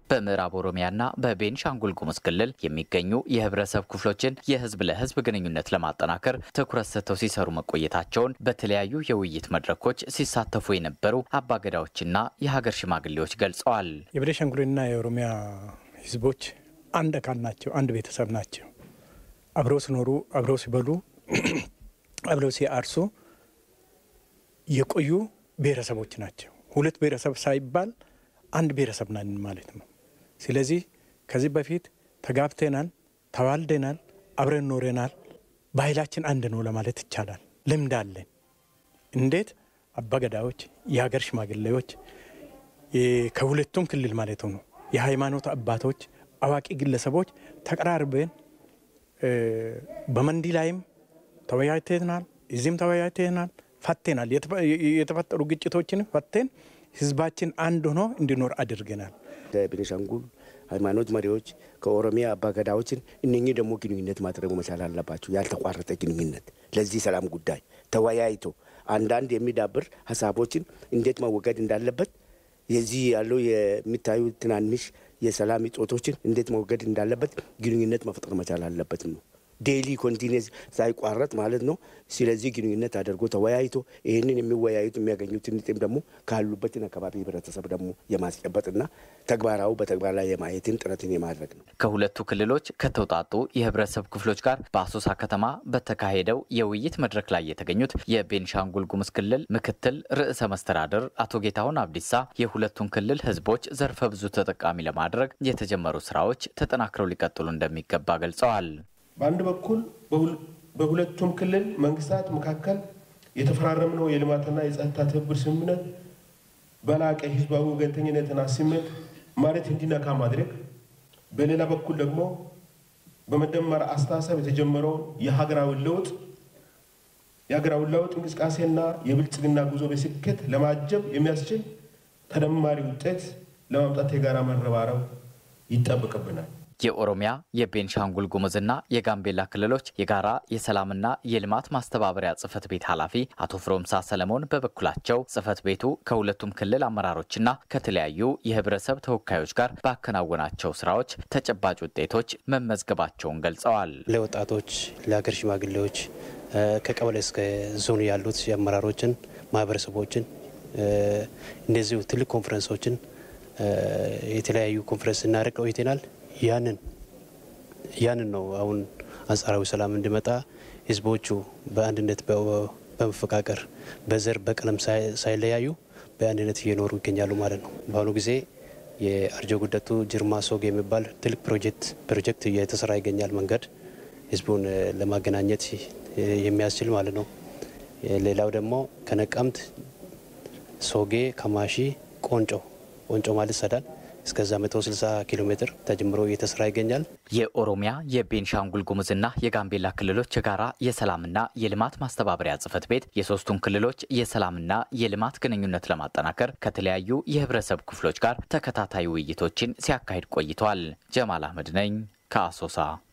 በምዕራብ ኦሮሚያና በቤንሻንጉል ጉሙዝ ክልል የሚገኙ የህብረተሰብ ክፍሎችን የህዝብ ለህዝብ ግንኙነት ለማጠናከር ትኩረት ሰጥተው ሲሰሩ መቆየታቸውን በተለያዩ የውይይት መድረኮች ሲሳተፉ የነበሩ አባገዳዎችና የሀገር ሽማግሌዎች ገልጸዋል። የቤንሻንጉልና የኦሮሚያ ህዝቦች አንድ አካል ናቸው። አንድ ቤተሰብ ናቸው። አብረው ሲኖሩ፣ አብረው ሲበሉ፣ አብረው ሲያርሱ የቆዩ ብሔረሰቦች ናቸው። ሁለት ብሔረሰብ ሳይባል አንድ ብሔረሰብ ናን ማለት ነው። ስለዚህ ከዚህ በፊት ተጋብተናል፣ ተዋልደናል፣ አብረን ኖረናል። ባህላችን አንድ ነው ለማለት ይቻላል። ልምድ አለን። እንዴት አባገዳዎች፣ የሀገር ሽማግሌዎች ከሁለቱም ክልል ማለት ነው የሃይማኖት አባቶች፣ አዋቂ ግለሰቦች ተቀራርበን በመንዲ ላይም ተወያይተናል፣ እዚህም ተወያይተናል፣ ፈቴናል። የተፈጠሩ ግጭቶችን ፈቴን ህዝባችን አንድ ሆኖ እንዲኖር አድርገናል። ከቤኒሻንጉል ሃይማኖት መሪዎች ከኦሮሚያ አባገዳዎችን እነኚህ ደግሞ ግንኙነት ማድረግ መቻል አለባቸው። ያልተቋረጠ ግንኙነት ለዚህ ሰላም ጉዳይ ተወያይቶ አንዳንድ የሚዳብር ሀሳቦችን እንዴት መወገድ እንዳለበት የዚህ ያለው የሚታዩ ትናንሽ የሰላም እጦቶችን እንዴት መወገድ እንዳለበት ግንኙነት መፍጠር መቻል አለበት ነው። ዴይሊ ኮንቲኒስ ሳይቋረጥ ማለት ነው። ስለዚህ ግንኙነት አድርጎ ተወያይቶ ይህንን የሚወያዩት የሚያገኙትን ጥቅም ደግሞ ካሉበትን አካባቢ ህብረተሰብ ደግሞ የማስጨበጥና ተግባራዊ በተግባር ላይ የማየትን ጥረትን የማድረግ ነው። ከሁለቱ ክልሎች ከተውጣጡ የህብረተሰብ ክፍሎች ጋር በአሶሳ ከተማ በተካሄደው የውይይት መድረክ ላይ የተገኙት የቤንሻንጉል ጉሙዝ ክልል ምክትል ርዕሰ መስተዳድር አቶ ጌታሁን አብዲሳ የሁለቱን ክልል ህዝቦች ዘርፈ ብዙ ተጠቃሚ ለማድረግ የተጀመሩ ስራዎች ተጠናክረው ሊቀጥሉ እንደሚገባ ገልጸዋል። በአንድ በኩል በሁለቱም ክልል መንግስታት መካከል የተፈራረምነው የልማትና የጸጥታ ትብብር ስምምነት በላቀ ህዝባዊ ወገንተኝነትና ስሜት ማለት እንዲነካ ማድረግ፣ በሌላ በኩል ደግሞ በመደመር አስተሳሰብ የተጀመረውን የሀገራዊ ለውጥ የሀገራዊ ለውጥ እንቅስቃሴና የብልጽግና ጉዞ በስኬት ለማጀብ የሚያስችል ተደማሪ ውጤት ለማምጣት የጋራ መረባረብ ይጠበቅብናል። የኦሮሚያ የቤንሻንጉል ጉሙዝና የጋምቤላ ክልሎች የጋራ የሰላምና የልማት ማስተባበሪያ ጽህፈት ቤት ኃላፊ አቶ ፍሮምሳ ሰለሞን በበኩላቸው ጽህፈት ቤቱ ከሁለቱም ክልል አመራሮችና ከተለያዩ የህብረተሰብ ተወካዮች ጋር ባከናወናቸው ስራዎች ተጨባጭ ውጤቶች መመዝገባቸውን ገልጸዋል። ለወጣቶች፣ ለሀገር ሽማግሌዎች ከቀበሌ እስከ ዞን ያሉት የአመራሮችን ማህበረሰቦችን እንደዚሁ ትልቅ ኮንፈረንሶችን የተለያዩ ኮንፈረንስ እናደርግ ቆይተናል። ያንን ያንን ነው አሁን አንጻራዊ ሰላም እንዲመጣ ህዝቦቹ በአንድነት በመፈቃቀር በዘር በቀለም ሳይለያዩ በአንድነት እየኖሩ ይገኛሉ ማለት ነው። በአሁኑ ጊዜ የአርጆ ጉደቱ ጅርማ ሶግ የሚባል ትልቅ ፕሮጀክት ፕሮጀክት እየተሰራ ይገኛል። መንገድ ህዝቡን ለማገናኘት የሚያስችል ማለት ነው። ሌላው ደግሞ ከነቀምት ሶጌ፣ ከማሺ፣ ቆንጮ ቆንጮ ማለት ሰዳን እስከዛ 160 ኪሎ ሜትር ተጀምሮ እየተሰራ ይገኛል። የኦሮሚያ የቤንሻንጉል ጉሙዝና የጋምቤላ ክልሎች የጋራ የሰላምና የልማት ማስተባበሪያ ጽህፈት ቤት የሶስቱን ክልሎች የሰላምና የልማት ግንኙነት ለማጠናከር ከተለያዩ የህብረተሰብ ክፍሎች ጋር ተከታታይ ውይይቶችን ሲያካሂድ ቆይቷል። ጀማል አህመድ ነኝ ከአሶሳ